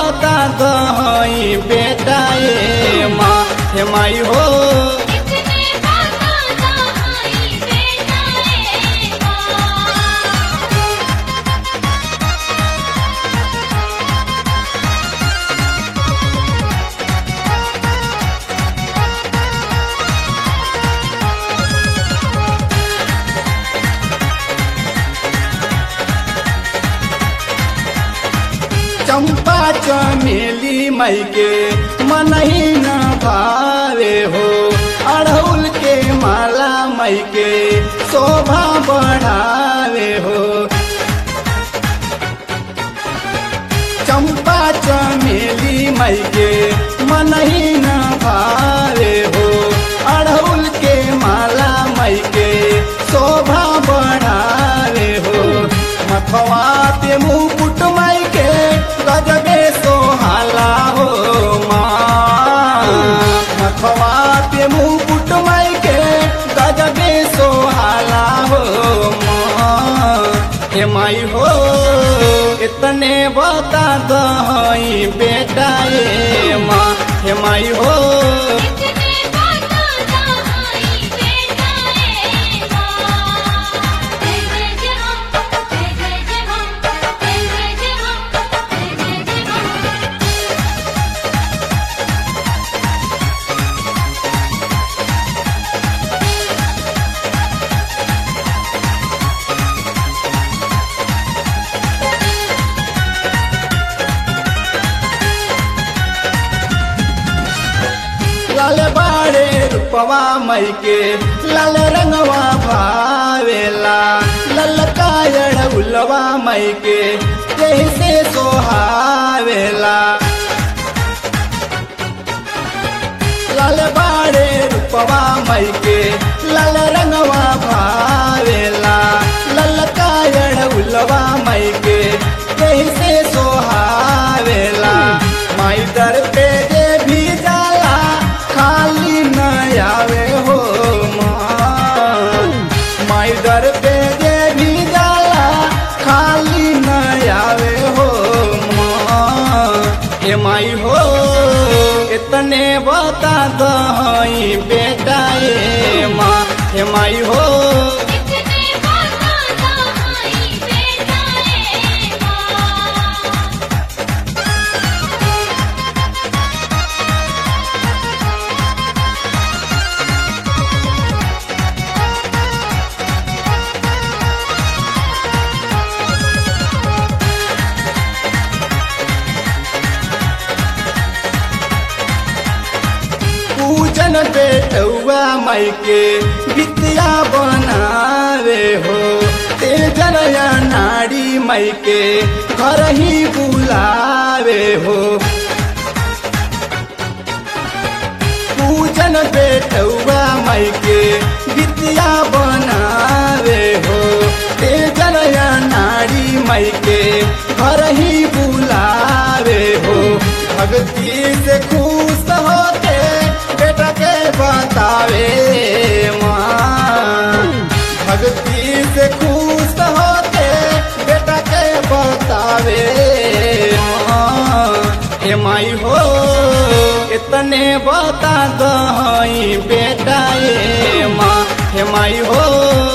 बता दही बेटा ए माँ हे माई हो इतने बाता दहाई बेटा ए माँ चंपा चमेली मई के मन ही न भावे हो अड़हुल के माला मई के शोभा बढ़ावे हो चंपा चमेली मई के मन ही न भावे हो अड़हुल के माला मई के शोभा बढ़ावे हो मथवा पे मुकुट मई के गजबे सोहाला हो माँ मथवा पे मुकुट मई के गजबे सोहाला हो माँ हे माई हो इतने बता दही बेटा ए माँ हे माई हो इतने बाता दहाई बेटा ए माँ जय जय जय हम जय जय जय हम जय जय जय हम जय जय जय हम लाल बाड़े रूपवा मई के लाल रंगवा भावेला ललका उलवा मई के जैसे सोहावेला लाल बाड़े रूपवा मई के लाल रंगवा भावेला ललका उलवा मई के जैसे सोहावेला माई दर पे जे भी जाला खाली न आवे हो माँ माई दर पे जे भी जाला खाली न आवे हो माँ हे माई हो इतने बता दही बेटा ए माँ हे माई हो इतने बाता दहाई बेटा ए माँ पूजन बेटुआ मई के विद्या बनावे हो तेजन या नारी मई के घर ही बुलावे हो पूजन बेटुआ मई के विद्या बनावे हो तेजन या नारी मई के घर ही बुलावे हो भक्ति से खुश होते बेटा के बतावे माँ भक्ति से खुश होते बेटा के बतावे माँ हे माई हो इतने बता दही बेटा ए माँ हे माई हो